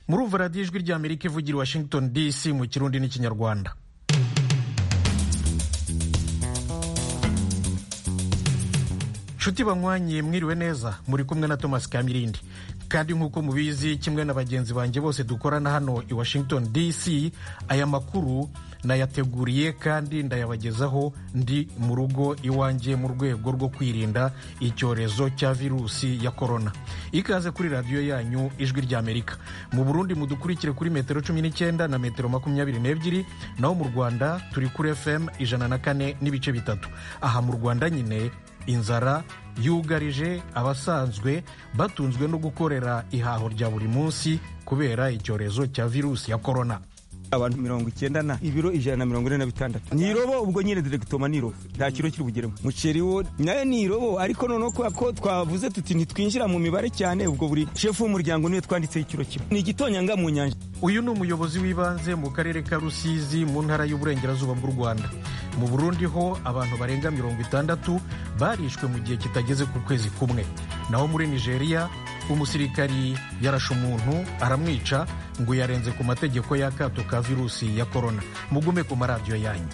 murumva radiyo ijwi ry'amerika ivugira i washington dc mu kirundi n'ikinyarwanda nshuti banywanye mwiriwe neza muri kumwe na thomas kamirindi kandi nk'uko mubizi kimwe na bagenzi banjye bose dukorana hano i washington dc aya makuru nayateguriye kandi ndayabagezaho ndi mu rugo iwanjye mu rwego rwo kwirinda icyorezo cya virusi ya korona ikaze kuri radiyo yanyu ijwi ry'amerika mu burundi mudukurikire kuri metero cumi n'icyenda na metero makumyabiri n'ebyiri naho mu rwanda turi kuri fm ijana na kane n'ibice bitatu aha mu rwanda nyine inzara yugarije abasanzwe batunzwe no gukorera ihaho rya buri munsi kubera icyorezo cya virusi ya korona abantu mirongo icyenda na ibiro ijana na mirongo ine na bitandatu ni irobo ubwo nyine diregitoma ni irobo nta kiro kiri bugeremo umuceri wo nayo ni irobo ariko noneho kubera ko twavuze tuti ntitwinjira mu mibare cyane ubwo buri shefu w'umuryango niwe twanditseho ikiro kimwe ni igitonyanga mu nyanja uyu ni umuyobozi w'ibanze mu karere ka rusizi mu ntara y'uburengerazuba bw'u rwanda mu burundi ho abantu barenga mirongo itandatu barishwe mu gihe kitageze ku kwezi kumwe naho muri nigeria umusirikari yarashe umuntu aramwica ngo yarenze ku mategeko y'akato ka virusi ya korona mugume ku maradiyo yanyu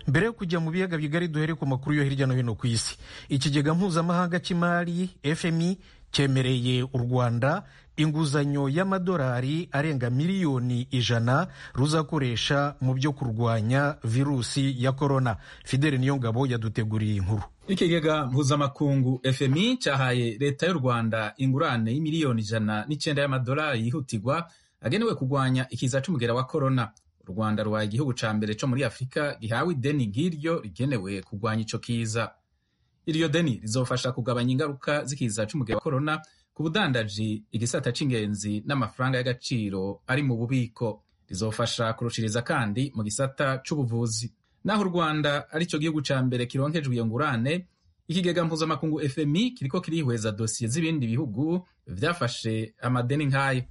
mbere yo kujya mu biyaga bigari duhere ku makuru yo hirya no hino ku isi ikigega mpuzamahanga cy'imari fmi cyemereye u rwanda inguzanyo y'amadolari arenga miliyoni ijana ruzakoresha mu byo kurwanya virusi ya korona fideli niyongabo yaduteguriye inkuru ikigega mpuzamakungu fmi cyahaye leta y'u rwanda ingurane y'imiliyoni ijana n'icyenda y'amadolari yihutirwa agenewe kurwanya ikiza cy'umugera wa korona u rwanda rubaye igihugu cya mbere cyo muri afurika gihawe ideni nk'iryo rigenewe kurwanya icyo kiza iryo deni rizofasha kugabanya ingaruka z'ikiza cy'umugera wa korona ku budandaji igisata cy'ingenzi n'amafaranga y'agaciro ari mu bubiko rizofasha kurushiriza kandi mu gisata cy'ubuvuzi naho u rwanda aricyo gihugu cya mbere kironkejwe iyo ngurane ikigega mpuzamakungu fmi kiriko kirihweza dosiye z'ibindi bihugu byafashe amadeni nk'ayo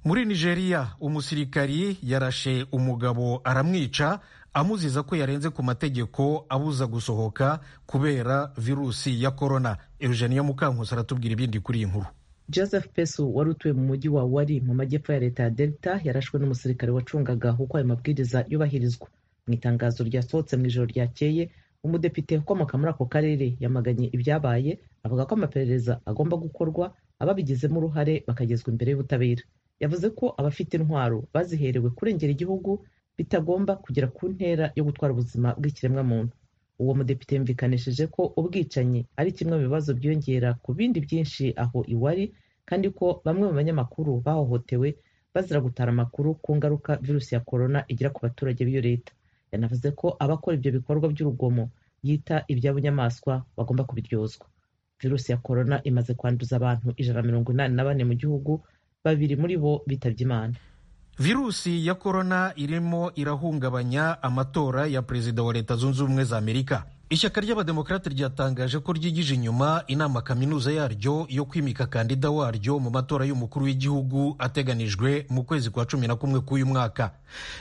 muri nigeria umusirikari yarashe umugabo aramwica amuziza ko yarenze ku mategeko abuza gusohoka kubera virusi ya korona eugenia mukankusi aratubwira ibindi kuri iyi nkuru joseph pesu wari utuye mu mujyi wa wari mu majyepfo ya leta ya delta yarashwe n'umusirikare wacungaga uko ayo mabwiriza yubahirizwa mu itangazo ryasohotse mu ijoro ryakeye umudepite ukomoka muri ako karere yamaganye ibyabaye avuga ko amaperereza agomba gukorwa ababigizemo uruhare bakagezwa imbere y'ubutabera yavuze ko abafite intwaro baziherewe kurengera igihugu bitagomba kugera ku ntera yo gutwara ubuzima bw'ikiremwamuntu uwo mudepite yumvikanishije ko ubwicanyi ari kimwe mu bibazo byiyongera ku bindi byinshi aho iwari kandi ko bamwe mu banyamakuru bahohotewe bazira gutara amakuru ku ngaruka virusi ya korona igira ku baturage b'iyo leta yanavuze ko abakora ibyo bikorwa by'urugomo yita iby'abunyamaswa bagomba kubiryozwa virusi ya korona imaze kwanduza abantu ijana na mirongo inani na bane mu gihugu babiri muri bo bitabye imana virusi ya korona irimo irahungabanya amatora ya perezida wa leta zunze ubumwe za amerika ishyaka ry'abademokarate ryatangaje ko ryigije inyuma inama kaminuza yaryo yo kwimika kandida waryo mu matora y'umukuru w'igihugu ateganijwe mu kwezi kwa cumi na kumwe k'uyu mwaka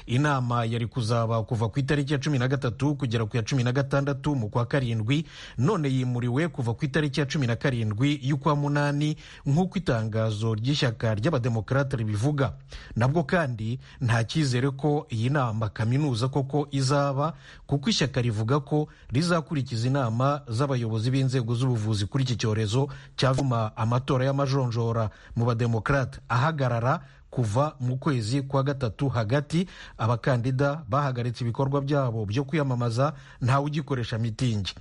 inama yari kuzaba kuva ku itariki ya cumi na gatatu kugera ku ya cumi na gatandatu mu kwa karindwi none yimuriwe kuva ku itariki ya cumi na karindwi y'ukwa munani nk'uko itangazo ry'ishyaka ry'abademokarate ribivuga nabwo kandi nta cyizere ko iyi nama kaminuza koko izaba kuko ishyaka rivuga ko rizaba izakurikiza inama z'abayobozi b'inzego z'ubuvuzi kuri iki cyorezo cyavuma amatora y'amajonjora mu bademokarate ahagarara kuva mu kwezi kwa gatatu hagati abakandida bahagaritse ibikorwa byabo byo kwiyamamaza ntawe ugikoresha mitingi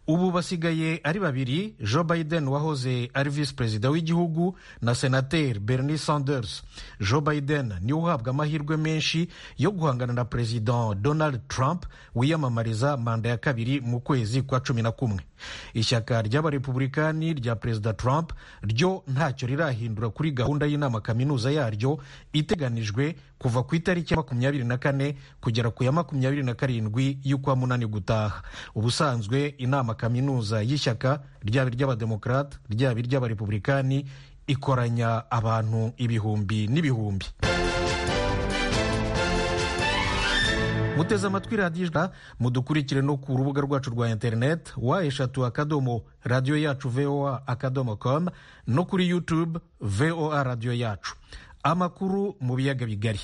ubu basigaye ari babiri joe biden wahoze ari visi perezida w'igihugu na senateri bernie sanders joe biden niwe uhabwa amahirwe menshi yo guhangana na perezida donald trump wiyamamariza manda ya kabiri mu kwezi kwa cumi na kumwe ishyaka ry'abarepubulikani rya perezida trump ryo ntacyo rirahindura kuri gahunda y'inama kaminuza yaryo iteganijwe kuva ku itariki ya makumyabiri na kane kugera ku ya makumyabiri na karindwi y'ukwa munani gutaha ubusanzwe inama kaminuza y'ishyaka ryaba iry'abademokarate ryaba iry'abarepubulikani ikoranya abantu ibihumbi n'ibihumbi muteze amatwi radiyo ijana mudukurikire no ku rubuga rwacu rwa interineti wa eshatu akadomo radiyo yacu voa akadomo komu no kuri yutube voa radiyo yacu amakuru mu biyaga bigari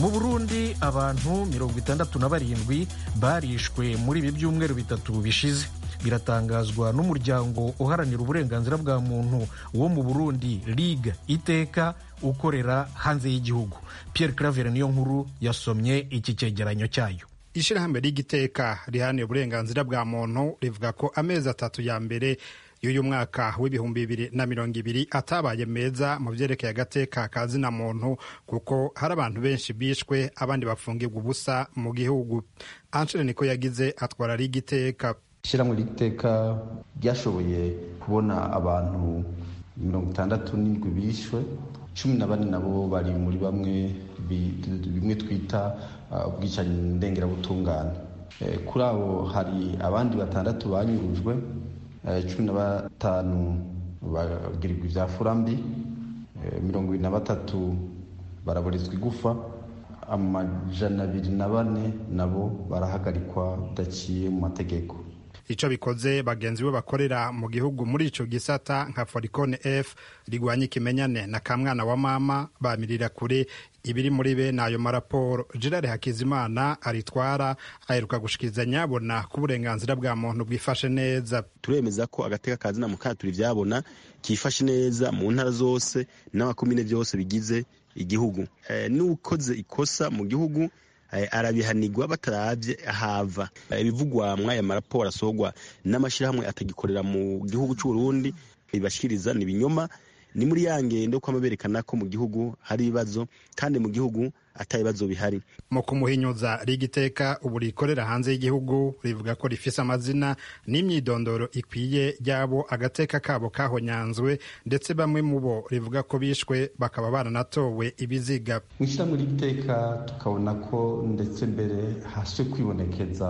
mu burundi abantu mirongo itandatu na barindwi barishwe muri ibi byumweru bitatu bishize biratangazwa n'umuryango uharanira uburenganzira bwa muntu wo mu burundi ligue iteka ukorera hanze y'igihugu pierre claver niyo nkuru yasomye iki cyegeranyo cyayo ishyirahamwe ligue iteka riharanira uburenganzira bwa muntu rivuga ko amezi atatu ya mbere y'uyu mwaka w'ibihumbi bibiri na mirongo ibiri atabaye meza mu byerekeye agateka ka zina muntu kuko hari abantu benshi bishwe abandi bafungirwa ubusa mu gihugu anshele niko yagize atwara liga iteka ishyirahamwe ry'iteka ryashoboye kubona abantu mirongo itandatu n'indwi bishwe cumi na bane nabo bari muri bamwe bimwe twita ubwicanyi ndengerabutungane kuri abo hari abandi batandatu banyurujwe cumi na batanu bagirirwa ibyafura mbi mirongo irindwi na batatu baraburizwa igufa amajana abiri na bane nabo barahagarikwa bidaciye mu mategeko icyo bikoze bagenzi be bakorera mu gihugu muri icyo gisata nka forikone efu rigwanya ikimenyane na kamwana wa mama bamirira kure ibiri muri bene ayo maraporo gerard hakizimana aritwara aheruka gushikiriza nyabona ko uburenganzira bwa muntu bwifashe neza turemeza ko agateka ka zina mukaturi byabona kifashe neza mu ntara zose n'amakomine byose bigize igihugu n'ukoze ikosa mu gihugu arabihanirwa batarabye ahava ibivugwa mw'aya maraporo asogwa n'amashyirahamwe atagikorera mu gihugu cy'u Burundi bibashyikiriza ni ibinyoma ni muri ya ngendo kuba berekana ko mu gihugu hari ibibazo kandi mu gihugu atabibazo bihari mu kumuhinyuza riga iteka ubu rikorera hanze y'igihugu rivuga ko rifise amazina n'imyidondoro ikwiye y'abo agateka kabo kahonyanzwe ndetse bamwe mu bo rivuga ko bishwe bakaba baranatowe ibiziga mu ishyirahamwe ry'iteka tukabona ko ndetse mbere haswe kwibonekeza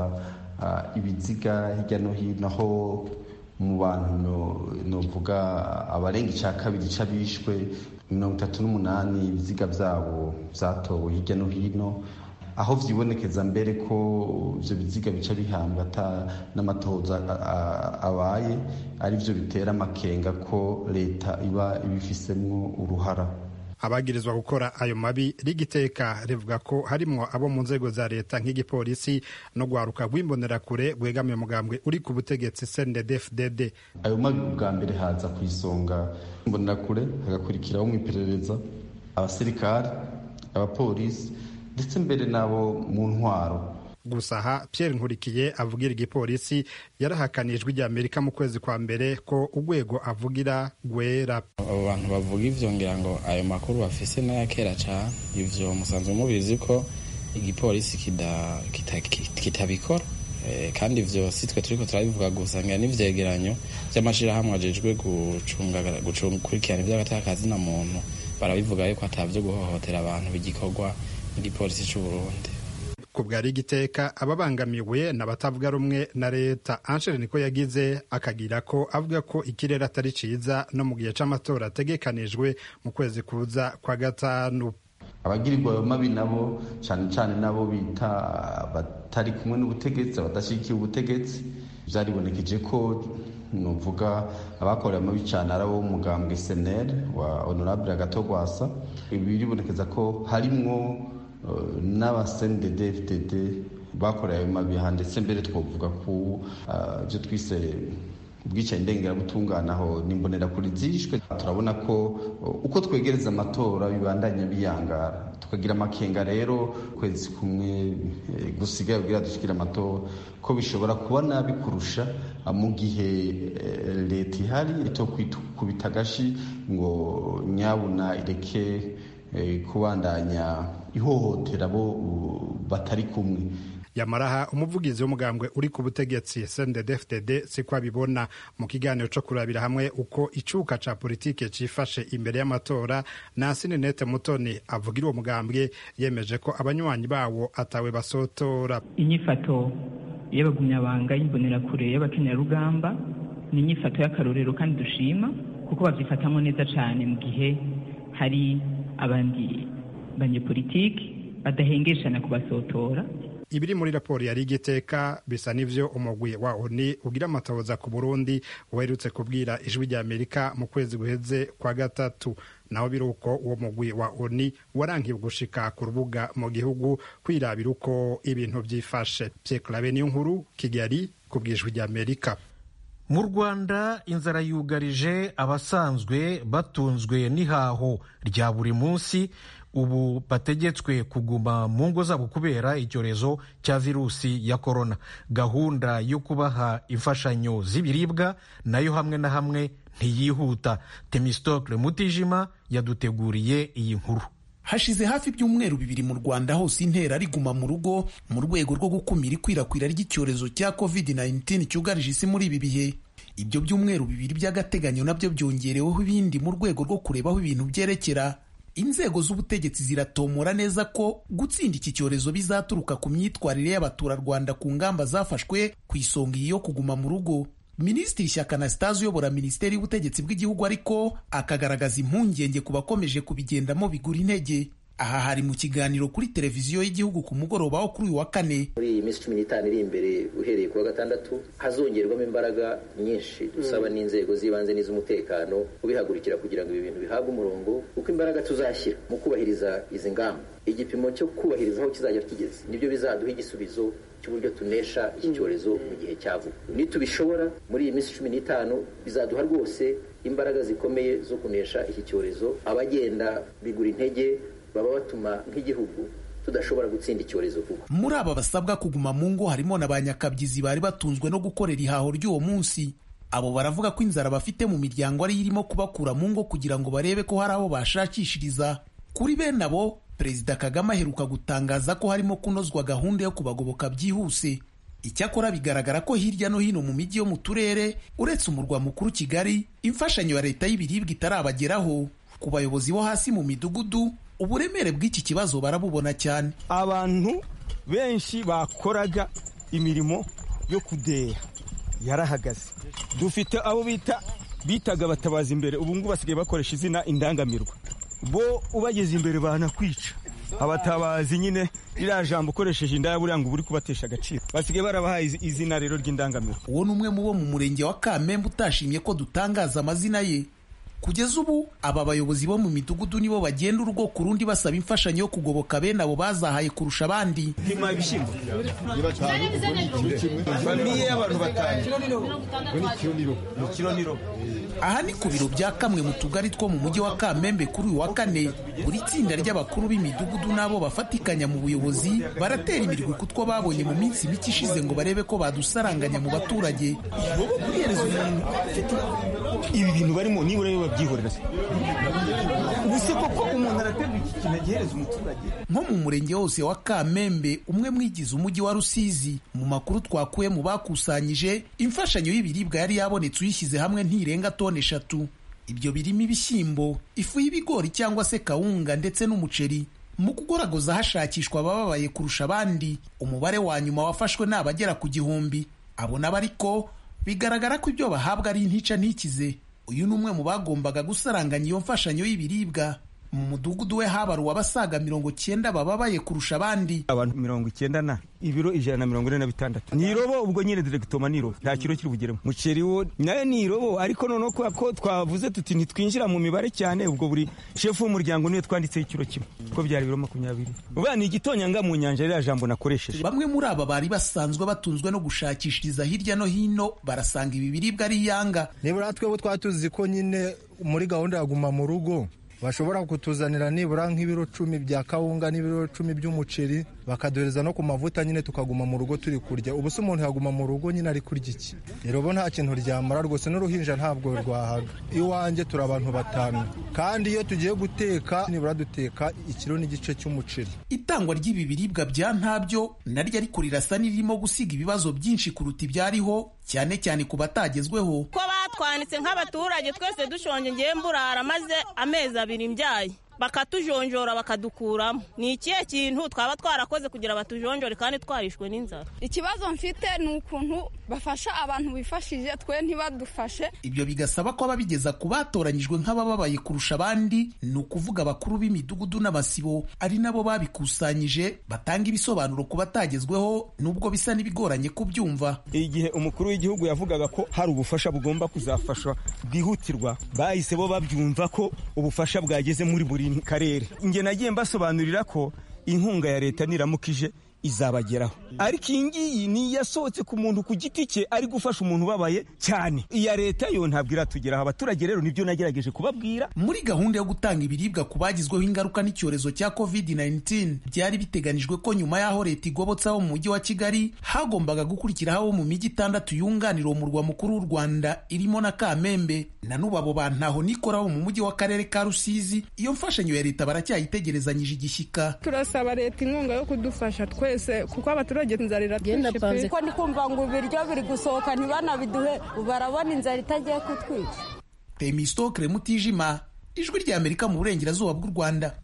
ibiziga hirya no hino aho mu bantu novuga abarenga icya kabiri cy'abishwe mirongo itatu n'umunani ibiziga byabo byatowe hirya no hino aho byibonekeza mbere ko ibyo biziga bica bihambwa n'amatoza abaye ari byo bitera amakenga ko leta iba ibifisemo uruhara abagirizwa gukora ayo mabi rigiteka rivuga ko harimo abo mu nzego za leta nk'igipolisi no guharuka rw'imbonerakure bwegamiye umugambwe uri ku butegetsi cndfdd ayo mabi bwa mbere haza ku isonga imbonerakure hagakurikiraho mu iperereza abasirikari abapolisi ndetse mbere n'abo mu ntwaro gusa aha Pierre nkurikiye avugira igipolisi yarahakaniye ijwi rya amerika mu kwezi kwa mbere ko urwego avugira rwera abo bantu bavuga ibyo ngira ngo ayo makuru bafise n'aya kera cyane ibyo musanzwe mubizi ko igipolisi kitabikora kandi ibyo si twe turi turabivuga gusa ngira n'ibyegeranyo by'amashyirahamwe agejwe gukurikirana iby'agataka ka zina muntu barabivuga yuko atabyo guhohotera abantu bigikorwa n'igipolisi cy'u Burundi ku bwa rigiteka ababangamiwe ni abatavuga rumwe na leta anshele niko yagize akagira ko avuga ko ikirere atari cyiza no mu gihe cy'amatora ategekanijwe mu kwezi kuza kwa gatanu abagirirwa ayo mabi nabo cyane cyane nabo bita batari kumwe n'ubutegetsi abadashyigikiye ubutegetsi byaribonekeje ko nuvuga abakorera mabi cyane ari abo mugambwe seneri wa honorable agatogwasa biribonekeza ko harimwo n'abasendedefdd bakoreye ayo mabiha ndetse mbere twavuga ku byo twise ubwicanyi ndengerabutunganaho n'imbonera kuri zishwe turabona ko uko twegereza amatora bibandanya biyangara tukagira amakenga rero ukwezi kumwe gusigaye ubwira dushyikira amatora ko bishobora kuba nabi kurusha mu gihe leta ihari itokubita agashi ngo nyabuna ireke kubandanya ihohotera abo batari kumwe yamaraha umuvugizi w'umugambwe uri ku butegetsi cndfdd siko abibona mu kiganiro cyo kurabira hamwe uko icyuka cya politike cyifashe imbere y'amatora nansininete mutoni avugira uwo mugambwe yemeje ko abanywanyi bawo atawe basotora inyifato iy'abagumyabanga y'imbonerakure y'abakenyarugamba ni inyifato y'akarorero kandi dushima kuko babyifatamo neza cyane mu gihe hari abandi banyepolitiki badahengeshana kubasotora ibiri muri raporo yari igiteka bisa n'ivyo umugwi wa oni ugira amatahoza ku burundi uherutse kubwira ijwi rya amerika mu kwezi guheze kwa gatatu naho biri uko uwo mugwi wa oni warankiwe gushika ku rubuga mu gihugu kwirabira uko ibintu byifashe byekurabe niyo nkuru kigali kubw'ijwi rya amerika mu rwanda inzara yugarije abasanzwe batunzwe n'ihaho rya buri munsi ubu bategetswe kuguma mu ngo zabo kubera icyorezo cya virusi ya korona gahunda yo kubaha imfashanyo z'ibiribwa nayo hamwe na hamwe ntiyihuta temistokle mutijima yaduteguriye iyi nkuru hashize hafi ibyumweru bibiri mu rwanda hose intera riguma mu rugo mu rwego rwo gukumira ikwirakwira ry'icyorezo cya covid-19 cyugarije isi muri ibi bihe ibyo byumweru bibiri by'agateganyo nabyo byongereweho ibindi mu rwego rwo kureba aho ibintu byerekera inzego z'ubutegetsi ziratomora neza ko gutsinda iki cyorezo bizaturuka ku myitwarire y'abaturarwanda ku ngamba zafashwe ku isonga iyo kuguma mu rugo minisitiri shyaka anastase uyobora minisiteri y'ubutegetsi bw'igihugu ariko akagaragaza impungenge ku bakomeje kubigendamo bigura intege aha hari mu kiganiro kuri televiziyo y'igihugu ku mugoroba wo kuri uyu wa kane muri iyi minsi cumi n'itanu iri imbere uhereye ku wa gatandatu hazongerwamo imbaraga nyinshi dusaba n'inzego z'ibanze n'iz'umutekano kubihagurikira kugira ngo ibi bintu bihabwe umurongo kuko imbaraga tuzashyira mu kubahiriza izi ngamba igipimo cyo kubahiriza aho kizajya kigeze nibyo bizaduha igisubizo cy'uburyo tunesha iki cyorezo mu gihe cya vuba nitubishobora muri iyi minsi cumi n'itanu bizaduha rwose imbaraga zikomeye zo kunesha iki cyorezo abagenda bigura intege baba batuma nk'igihugu tudashobora gutsinda icyorezo vuba muri aba basabwa kuguma mu ngo harimo na ba nyakabyizi bari batunzwe no gukorera ihaho ry'uwo munsi abo baravuga ko inzara bafite mu miryango ari irimo kubakura mu ngo kugira ngo barebe ko hari abo bashakishiriza kuri bene abo perezida kagame aheruka gutangaza ko harimo kunozwa gahunda yo kubagoboka byihuse icyakora bigaragara ko hirya no hino mu mijyi yo mu turere uretse umurwa mukuru kigali imfashanyo ya leta y'ibiribwa itarabageraho ku bayobozi bo hasi mu midugudu uburemere bw'iki kibazo barabubona cyane abantu benshi bakoraga imirimo yo kudeya yarahagaze dufite abo bita bitaga abatabazi imbere ubu ngubu basigaye bakoresha izina indangamirwa bo ubageze imbere banakwica abatabazi nyine ririya jambo ukoresheje indaya buriya ngo uba uri kubatesha agaciro basigaye barabahaye izina rero ry'indangamiro uwo ni umwe mu bo mu murenge wa kamembe utashimye ko dutangaza amazina ye kugeza ubu aba bayobozi bo mu midugudu nibo bagenda urugo ku rundi basaba imfashanyo yo kugoboka bene abo bazahaye kurusha abandi nk'impaye ibishyimbo famiye y'abantu batanu aha ni ku biro bya kamwe mu tugari two mu mujyi wa kamembe kuri uyu wa kane buri tsinda ry'abakuru b'imidugudu n'abo bafatikanya mu buyobozi baratera imirwi kutwo babonye mu minsi mike ishize ngo barebe ko badusaranganya mu baturage ibi bintu barimo nibura niba babyihorera ubuse koko umuntu araterwa iki kintu agihereza umuturage nko mu murenge wose wa kamembe umwe mwigize umujyi wa rusizi mu makuru twakuye mu bakusanyije imfashanyo y'ibiribwa yari yabonetse uyishyize hamwe ntirenga toni eshatu ibyo birimo ibishyimbo ifu y'ibigori cyangwa se kawunga ndetse n'umuceri mu kugoragoza hashakishwa abababaye kurusha abandi umubare wa nyuma wafashwe ni abagera ku gihumbi abo nabo ariko bigaragara ko ibyo bahabwa ari intica ntikize uyu ni umwe mu bagombaga gusaranganya iyo mfashanyo y'ibiribwa mu mudugudu we habaruwe abasaga mirongo cyenda bababaye kurusha abandi abantu mirongo icyenda na ibiro ijana na mirongo ine na bitandatu ni irobo ubwo nyine diregitoma ni irobo nta kiro kiri bugeremo muceri wo nayo ni irobo ariko noneho kubera ko twavuze tuti ntitwinjira mu mibare cyane ubwo buri shefu w'umuryango niwe twanditseho ikiro kimwe kuko byari ibiro makumyabiri ubu ni igitonyanga mu nyanja ririya jambo nakoresheje bamwe muri aba bari basanzwe batunzwe no gushakishiriza hirya no hino barasanga ibi biribwa ari iyanga nibura twebwe twatuzi ko nyine muri gahunda ya guma mu rugo bashobora kutuzanira nibura nk'ibiro cumi bya kawunga n'ibiro cumi by'umuceri bakaduhereza no ku mavuta nyine tukaguma mu rugo turi kurya ubu se umuntu yaguma mu rugo nyine ari kurya iki rero bo nta kintu ryamara rwose n'uruhinja ntabwo rwahaga iwanjye turi abantu batanu kandi iyo tugiye guteka nibura duteka ikiro n'igice cy'umuceri itangwa ry'ibi biribwa bya ntabyo naryo ariko rirasa n'irimo gusiga ibibazo byinshi kuruta ibyariho cyane cyane ku batagezweho ko batwanditse nk'abaturage twese dushonje ngiye mburara maze amezi abiri mbyaye bakatujonjora bakadukuramo ni ikihe kintu twaba twarakoze kugira batujonjore kandi twarishwe n'inzara ikibazo mfite ni ukuntu bafasha abantu bifashije twe ntibadufashe ibyo bigasaba ko ababigeza ku batoranyijwe nk'abababaye kurusha abandi ni ukuvuga abakuru b'imidugudu n'amasibo ari nabo babikusanyije batanga ibisobanuro ku batagezweho nubwo bisa n'ibigoranye kubyumva igihe umukuru w'igihugu yavugaga ko hari ubufasha bugomba kuzafashwa bwihutirwa bahise bo babyumva ko ubufasha bwageze muri buri karere ingena nagiye mbasobanurira ko inkunga ya leta niramukije izabageraho ariko iyi ngiyi ni iyasohotse ku muntu ku giti cye ari gufasha umuntu ubabaye cyane iya leta yo ntabwo iratugeraho abaturage rero nibyo nagerageje kubabwira muri gahunda yo gutanga ibiribwa ku bagizweho ingaruka n'icyorezo cya covid-19 byari biteganijwe ko nyuma y'aho leta igobotse abo mu mujyi wa kigali hagombaga gukurikiraho abo mu mijyi itandatu yunganira uwo murwa mukuru w'u rwanda irimo na kamembe na n'ubu abo bantaho nikora bo mu mujyi w'akarere ka rusizi iyo mfashanyo ya leta baracyayitegerezanyije igishyika turasaba leta inkunga yo kudufasha twe twese kuko abaturage inzara iratwishe pe ko ndi kumva ngo ibiryo biri gusohoka ntibanabiduhe barabona inzara itagiye kutwica temisto kerema utijima ijwi ry'amerika mu burengerazuba bw'u rwanda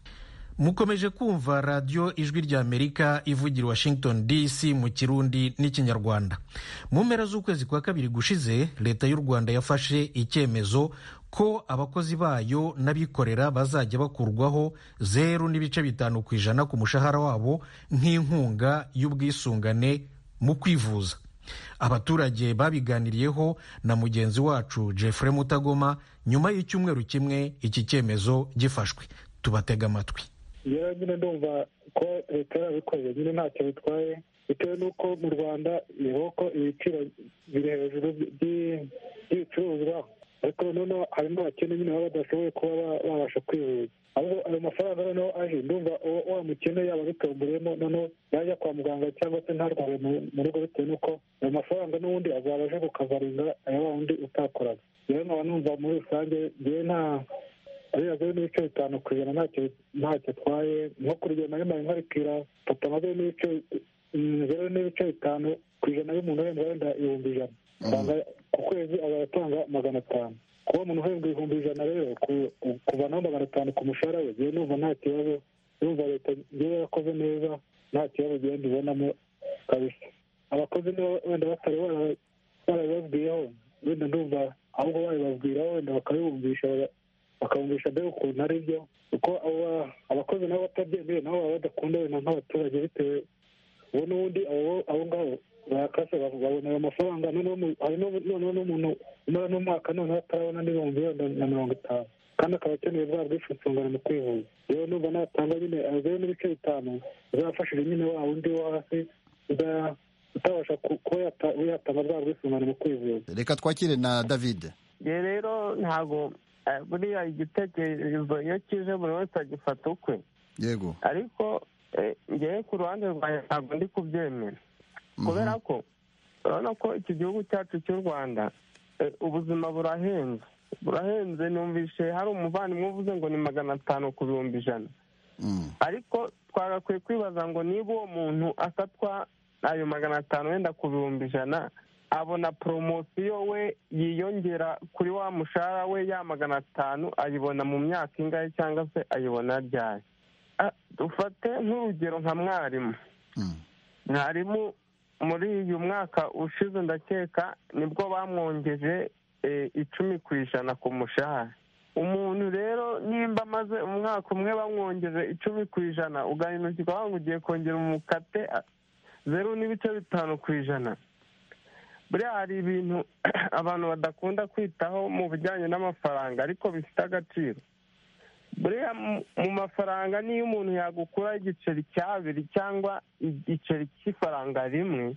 mukomeje kumva radiyo ijwi ry'amerika ivugira washington dc mu kirundi n'ikinyarwanda mu mpera z'ukwezi kwa kabiri gushize leta y'u rwanda yafashe icyemezo ko abakozi bayo n'abikorera bazajya bakurwaho zeru n'ibice bitanu ku ijana ku mushahara wabo nk'inkunga y'ubwisungane mu kwivuza abaturage babiganiriyeho na mugenzi wacu jeffrey mutagoma nyuma y'icyumweru kimwe iki cyemezo gifashwe tubatega amatwi rero nyine ndumva ko leta yarabikoreye nyine ntacyo bitwaye bitewe n'uko mu rwanda ko ibiciro biri hejuru by'ibicuruzwa ariko noneho hari n'abakene nyine baba badashoboye kuba babasha kwivuza ahubwo ayo mafaranga noneho aje ndumva wa mukene yaba abitomboreyemo noneho yajya kwa muganga cyangwa se ntarware mu rugo bitewe n'uko ayo mafaranga n'ubundi azaba aje kukavaringa aya wa wundi utakoraga rero nkaba numva muri rusange ngewe nta ariya n'ibice bitanu ku ijana ntacyo atwaye nko ku rugendo nari nkarikira papa nka zeru n'ibice zeru n'ibice bitanu ku ijana y'umuntu uhembwa wenda ibihumbi ijana ku kwezi azaba atanga magana atanu kuba umuntu uhembwa ibihumbi ijana rero kuvanaho magana atanu ku mushahara we ngewe numva nta kibazo numva leta ngewe yarakoze neza nta kibazo ngenda ibonamo kabisa abakozi niba wenda batari barabibabwiyeho wenda ndumva ahubwo babibabwiraho wenda bakabibumvisha bakabumvisha mbega ukuntu ari byo kuko abakozi nabo batabyemeye nabo baba badakunda wenda nk'abaturage bitewe ubu n'ubundi abo ngabo barakase babona ayo mafaranga noneho n'umuntu umara n'umwaka noneho atarabona n'ibihumbi wenda na mirongo itanu kandi akaba akeneye bwa bwisungane mu kwivuza rero numva natanga nyine azeru n'ibice bitanu azafashije nyine wa wundi wo hasi utabasha kuba yatanga bwa bwisungane mu kwivuza reka twakire na david rero ntabwo buriya igitekerezo iyo kije buri wese agifata ukwe yego ariko ngewe ku ruhande rwanjye ntabwo ndi kubyemera kubera ko urabona ko iki gihugu cyacu cy'u rwanda ubuzima burahenze burahenze numvishe hari umuvandimwe uvuze ngo ni magana atanu ku bihumbi ijana ariko twagakwiye kwibaza ngo niba uwo muntu asatwa ayo magana atanu wenda ku bihumbi ijana abona poromosiyo we yiyongera kuri wa mushahara we ya magana atanu ayibona mu myaka ingahe cyangwa se ayibona ryari dufate nk'urugero nka mwarimu mwarimu muri uyu mwaka ushize ndakeka nibwo bamwongeje icumi ku ijana ku mushahara umuntu rero nimba amaze umwaka umwe bamwongeje icumi ku ijana ugahinukirwa wanga ugiye kongera umukate zeru n'ibice bitanu ku ijana buriya hari ibintu abantu badakunda kwitaho mu bijyanye n'amafaranga ariko bifite agaciro buriya mu mafaranga niyo umuntu yagukuraho igiceri cy'abiri cyangwa igiceri cy'ifaranga rimwe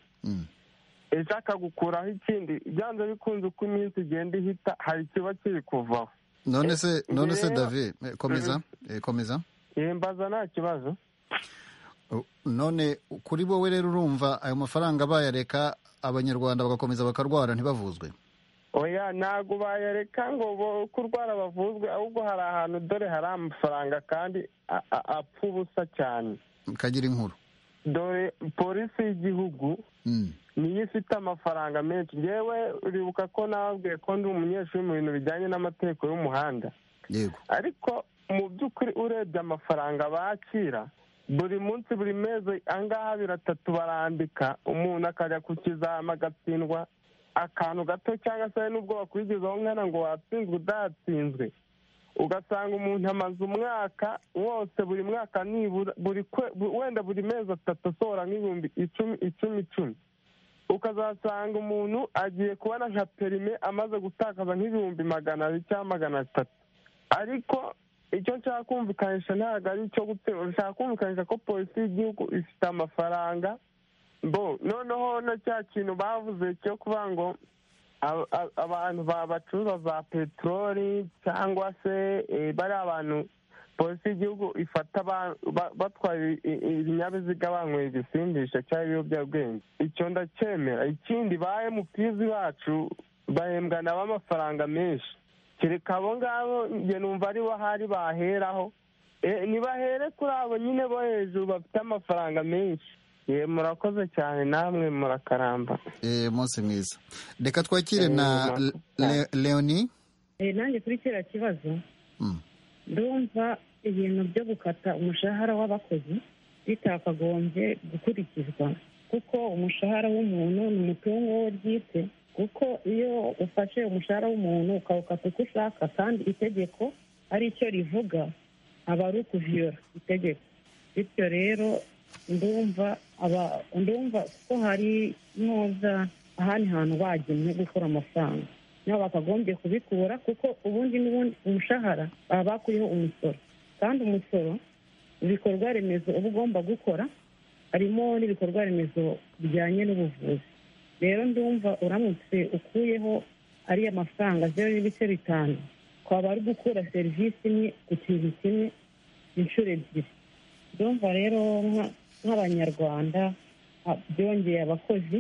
ejo akagukuraho ikindi byanze bikunze uko iminsi igenda ihita hari ikiba kiri kuvaho none se none se david komeza komeza mbaza nta kibazo none kuri wowe rero urumva ayo mafaranga bayareka abanyarwanda bagakomeza bakarwara ntibavuzwe oya ntabwo bayareka ngo kurwara bavuzwe ahubwo hari ahantu dore hari amafaranga kandi apfa ubusa cyane kagira inkuru dore polisi y'igihugu niyo ifite amafaranga menshi ngewe uribuka ko nababwiye ko ndi umunyeshuri mu bintu bijyanye n'amategeko y'umuhanda yego ariko mu by'ukuri urebye amafaranga bakira buri munsi buri mezi angaha biratatu barambika umuntu akajya ku kizama agatsindwa akantu gato cyangwa se n'ubwo bakurikizaho nkana ngo watsinzwe udatsinzwe ugasanga umuntu amaze umwaka wose buri mwaka nibura buri kwe- bu- wenda buri mezi atatu asohora nk'ibihumbi icumi icumi icumi ukazasanga umuntu agiye kubona nka perime amaze gutakaza nk'ibihumbi magana abiri cyangwa magana atatu ariko icyo nshaka kumvikanisha ntabwo ari icyo guterura nshaka kumvikanisha ko polisi y'igihugu ifite amafaranga bo noneho na cya kintu bavuze cyo kuvuga ngo aba- aba- abantu ba- bacuruza za peteroli cyangwa se eh, bari abantu polisi y'igihugu ifata aba- ba- batwara i- i- ibinyabiziga banyweye ibisindisha cyangwa ibiyobyabwenge icyo ndacyemera ikindi ba emutizi bacu bahembwa nabo amafaranga menshi kereka abo ngabo njye numva ari bo hari baheraho Eh, nibahere kuri abo nyine bo hejuru bafite amafaranga menshi ye murakoze cyane namwe murakaramba Eh, munsi mwiza reka twakire na Eh, Le- leoni Eh, nanjye kuri kiriya kibazo ndumva ibintu byo gukata umushahara w'abakozi bitakagombye gukurikizwa kuko umushahara w'umuntu ni umutungo we bwite kuko iyo ufashe umushahara w'umuntu ukawukata uko ushaka kandi itegeko ari cyo rivuga aba ari ukuviyora itegeko bityo rero ndumva aba ndumva ko hari ntuza ahandi hantu bagenwe gukura amafaranga nabo bakagombye kubikura kuko ubundi n'ubundi umushahara baba bakuriho umusoro kandi umusoro ibikorwa remezo uba ugomba gukora harimo n'ibikorwa remezo bijyanye n'ubuvuzi rero ndumva uramutse ukuyeho ariya mafaranga zeru n'ibice bitanu twaba ari gukura serivisi imwe ku kintu kimwe inshuro ebyiri ndumva rero nka- nk'abanyarwanda ah, byongeye abakozi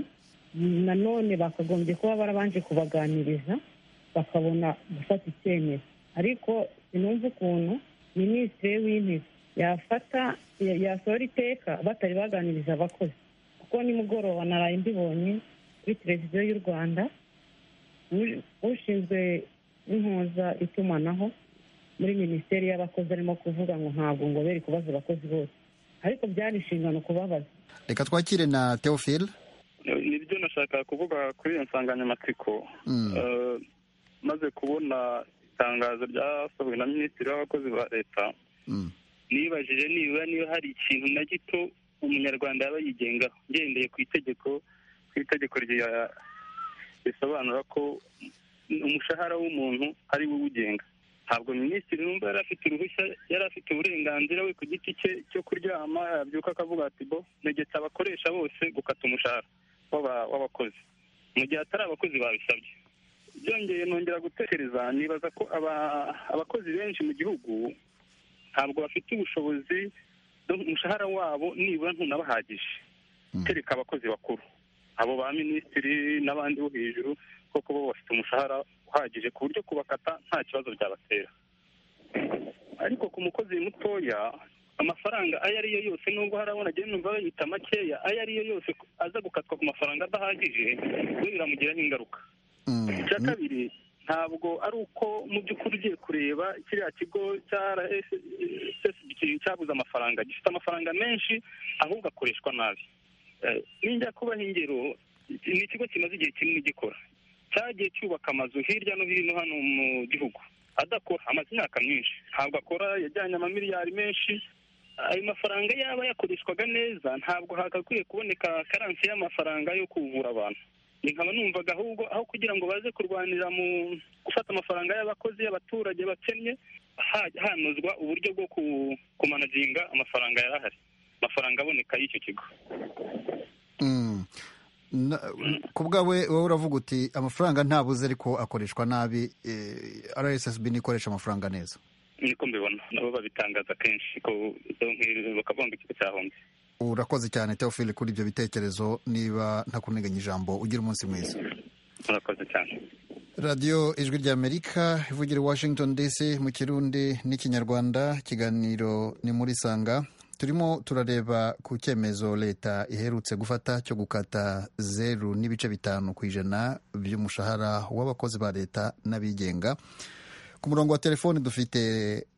nanone bakagombye kuba barabanje kubaganiriza bakabona gufata icyemezo ariko sinumva ukuntu minisitiri w'intebe yafata ya- yasohora iteka batari baganiriza abakozi kuko nimugoroba naraye mbibonye kuri televiziyo y'u rwanda u- ushinzwe impuza itumanaho muri minisiteri y'abakozi arimo kuvuga ngo ntabwo ngo bere kubaza abakozi bose ariko byari inshingano kubabaza reka twakire na teofile nibyo nashaka kuvuga kuri iyo nsanganyamatsiko Mm. Eh, maze kubona itangazo ryasohowe na minisitiri w'abakozi ba leta nibajije nibura niba hari ikintu na gito umunyarwanda yaba yigengaho ngendeye ku itegeko ku itegeko rya- risobanura ko umushahara w'umuntu ari we uwugenga ntabwo minisitiri numva yari afite uruhushya yari afite uburenganzira we ku giti cye cyo kuryama yabyuka akavuga ati bo negetse abakoresha bose gukata umushahara w'aba- w'abakozi mu gihe atari abakozi babisabye byongeye nongera gutekereza nibaza ko aba- abakozi benshi mu gihugu ntabwo bafite ubushobozi do- umushahara wabo nibura ntunabahagije kereka abakozi bakuru abo ba minisitiri n'abandi bo hejuru koko bo bafite umushahara uhagije ku buryo kubakata nta kibazo byabatera ariko ku mukozi mutoya amafaranga ayo ariyo yose nubwo hari abona agenda numva bayita makeya ayo ariyo yose aza gukatwa ku mafaranga adahagije we biramugiraho ingaruka icya kabiri ntabwo ari uko mu by'ukuri ugiye kureba kiriya kigo cya RSSB cyabuze amafaranga gifite amafaranga menshi ahubwo akoreshwa nabi Eh, ninjya kubaha ingero ni ikigo kimaze igihe kinini gikora cyagiye cyubaka amazu hirya no hino hano mu gihugu adakora amaze imyaka myinshi ntabwo akora yajyanye amamiliyari menshi ayo mafaranga yaba yakoreshwaga neza ntabwo hagakwiye kuboneka karansi y'amafaranga yo kuvura abantu Ni nkaba numvaga ahubwo aho kugira ngo baze kurwanira mu gufata amafaranga y'abakozi y'abaturage bakennye ha- hanozwa uburyo bwo ku- kumanaginga amafaranga yari ahari amafaranga aboneka y'icyo kigo Mm. Na- ku bwawe wowe uravuga uti amafaranga ntabuze ariko akoreshwa nabi eh, rssb nikoresha amafaranga neza niko mbibona nabo babitangaza kenshi ko donke bakavuga ngo ikigo cyahombye urakoze cyane teofile kuri ibyo bitekerezo niba ntakuneganya ijambo ugira umunsi mwiza murakoze cyane radiyo ijwi ry'amerika ivugira i washington dc mu kirundi n'ikinyarwanda ikiganiro ni muri sanga turimo turareba ku cyemezo leta iherutse gufata cyo gukata zeru n'ibice bitanu ku ijana by'umushahara w'abakozi ba leta n'abigenga ku murongo wa telefoni dufite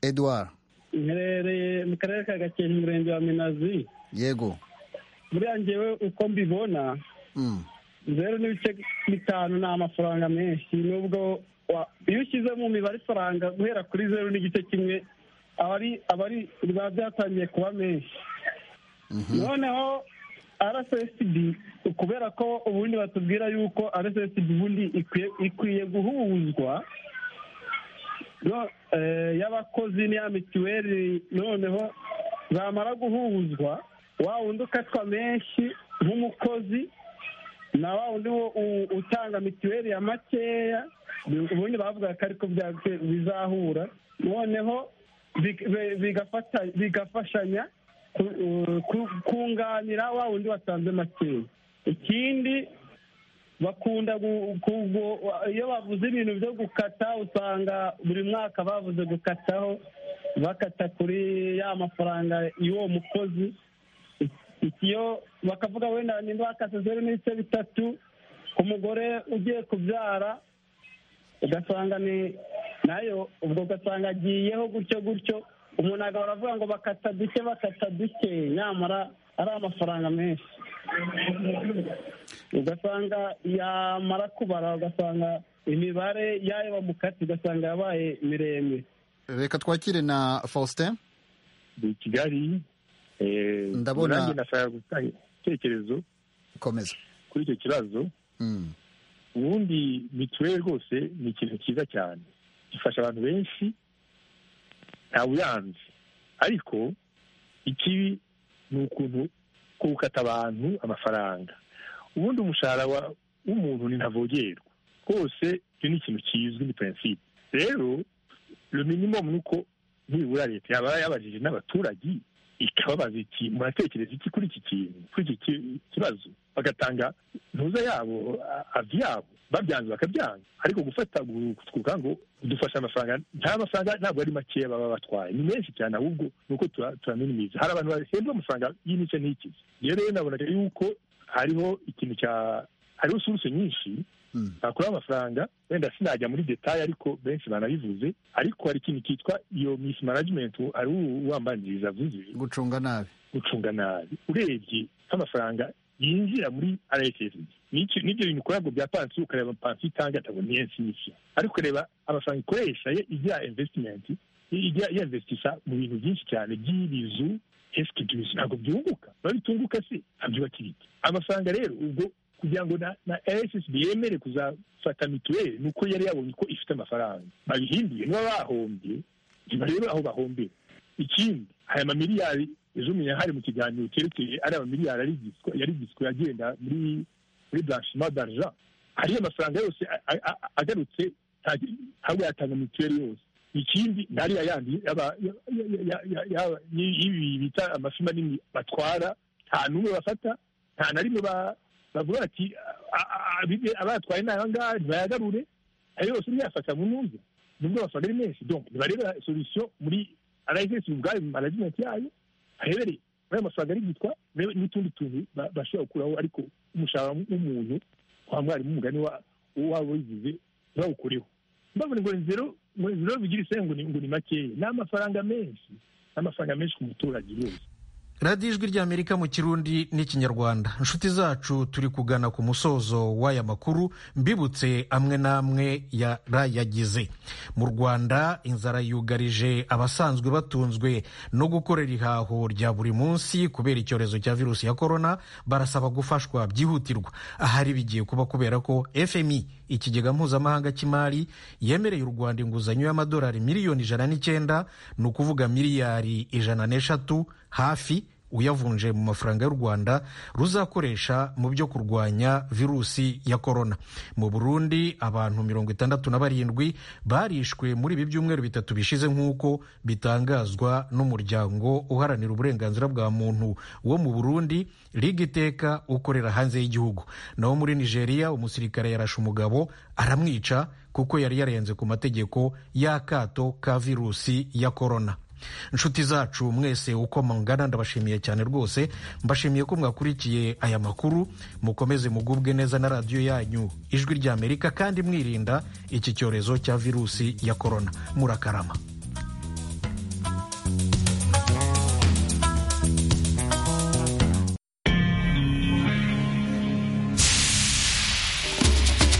edouard nherereye mu karere ka gakenke umurenge wa minazi yego buriya ngewe uko mbibona zeru n'ibice bitanu ni amafaranga menshi nubwo wa- iyo ushyize mu mibare ifaranga guhera kuri zeru n'igice kimwe aba ari aba ari biba byatangiye kuba menshi noneho rssb kubera ko ubundi batubwira yuko rssb ubundi ikwiye- ikwiye guhuzwa no- eh, y'abakozi n'iya mituweli noneho zamara guhuzwa wa wundi ukatwa menshi nk'umukozi na wa wundi wo u- utanga mituweli ya makeya ubundi bavuga ko ariko bya- bizahura noneho big- be- bigafata- bigafashanya ku- u- ku- kunganira wa wundi watanze makeya ikindi bakunda gu- ku- gu- iyo bavuze ibintu byo gukata usanga buri mwaka bavuze gukataho bakata kuri ya mafaranga y'uwo mukozi iyo bakavuga wenda nimba bakase zeru n'ibice bitatu ku mugore ugiye kubyara ugasanga ni nayo ubwo ugasanga agiyeho gutyo gutyo umuntu agahora avuga ngo bakata duke bakata duke nyamara ari amafaranga menshi ugasanga yamara kubara ugasanga imibare y'ayo bamukati ugasanga yabaye miremire reka twakire na faustin ni kigali eh, Ndabona- nanjye ndashaka gutanga igitekerezo komeza kuri icyo kibazo ubundi mituweli rwose ni ikintu cyiza cyane gifasha abantu benshi nta buyanzi ariko ikibi ni ukuntu ko gukata abantu amafaranga ubundi umushahara wa- w'umuntu ni ntavogerwa rwose icyo ni ikintu kizwi ni prinsipe rero le minimum ni uko nibura leta yaba yabajije n'abaturage ikababaza iti muratekereza iki kuri iki kintu kuri iki ki- kibazo bagatanga ntuza yabo a- avi yabo babyanze bakabyanga ariko gufata kuvuga ngo dufashe amafaranga nta mafaranga ntabwo ari makeya baba batwaye ni menshi cyane ahubwo ni uko tura- turaminimiza hari abantu bahembwa amafaranga y'imice n'ikizi rero rero nabonaga yuko hariho ikintu cya hariho suruse nyinshi bakuraho amafaranga wenda sinajya muri detaye ariko benshi banabivuze ariko hari ikintu cyitwa iyo miss management ari uwambanziriza avuze gucunga nabi gucunga nabi urebye nk'amafaranga yinjira muri rssb n'icyo- n'ibyo bintu ukora ngo bya pansiyo ukareba pansiyo itanga atabona iyo nsinzi ariko ureba amafaranga ikoresha ye igira investment ijya yinvestisha mu bintu byinshi cyane by'ibizu esikibyuzi ntabwo byunguka biba bitunguka se abyubaka ibiti amafaranga rero ubwo kugira ngo na, na rssb yemere kuzafata mituweli ni uko yari yabonye ko ifite amafaranga babihinduye niba bahombye ntiba rero aho bahombera ikindi aya mamiliyari ejo umenya hari mu kiganiro cyerekeye ari amamiliyari yarigitswe yarigitswe agenda muri muri blanchiment d'argent hariyo amafaranga yose a- a- a- agarutse nta- ntabwo yatanga mituweli yose ikindi ntari yayandi yaba- ya- ya- ya- ya- ya- y- y'ibi bita amafi manini batwara nta n'umwe bafata nta na rimwe ba- bavuga bati "A- a- a- abibe- abatwaye ni ahangaha ntibayagarure ayo yose niyo yafata mu numve nubwo amafaranga ari menshi donc nibarebe solution muri rss ubwayo mu management yayo harebere muri ayo mafaranga ari yitwa rebe n'utundi tuntu ba- bashobora gukuraho ariko umushahara w'umuntu wa mwarimu umugani wa waba wigize ntibawukureho mbabona ngo ni zero ngo ni zero bigira isenge ngo ni- ngo ni makeya ni amafaranga menshi ni amafaranga menshi ku muturage yose radiyo ijwi ry'amerika mu kirundi n'ikinyarwanda inshuti zacu turi kugana ku musozo w'aya makuru mbibutse amwe n'amwe yarayagize mu rwanda inzara yugarije abasanzwe batunzwe no gukorera ihaho rya buri munsi kubera icyorezo cya virusi ya korona barasaba gufashwa byihutirwa ahari bigiye kuba kubera ko fmi ikigega mpuzamahanga cy'imari yemereye u rwanda inguzanyo y'amadolari miliyoni ijana n'icyenda ni ukuvuga miliyari ijana n'eshatu hafi uyavunje mu mafaranga y'u Rwanda ruzakoresha mu byo kurwanya virusi ya korona mu Burundi abantu mirongo itandatu na barindwi barishwe muri ibi byumweru bitatu bishize nk'uko bitangazwa n'umuryango uharanira uburenganzira bwa muntu wo mu Burundi Liga Iteka ukorera hanze y'igihugu naho muri Nigeria umusirikare yarashe umugabo aramwica kuko yari yarenze ku mategeko y'akato ka virusi ya korona inshuti zacu mwese uko mungana ndabashimiye cyane rwose mbashimiye ko mwakurikiye aya makuru mukomeze mugubwe neza na radiyo yanyu ijwi ry'amerika kandi mwirinda iki cyorezo cya virusi ya korona murakarama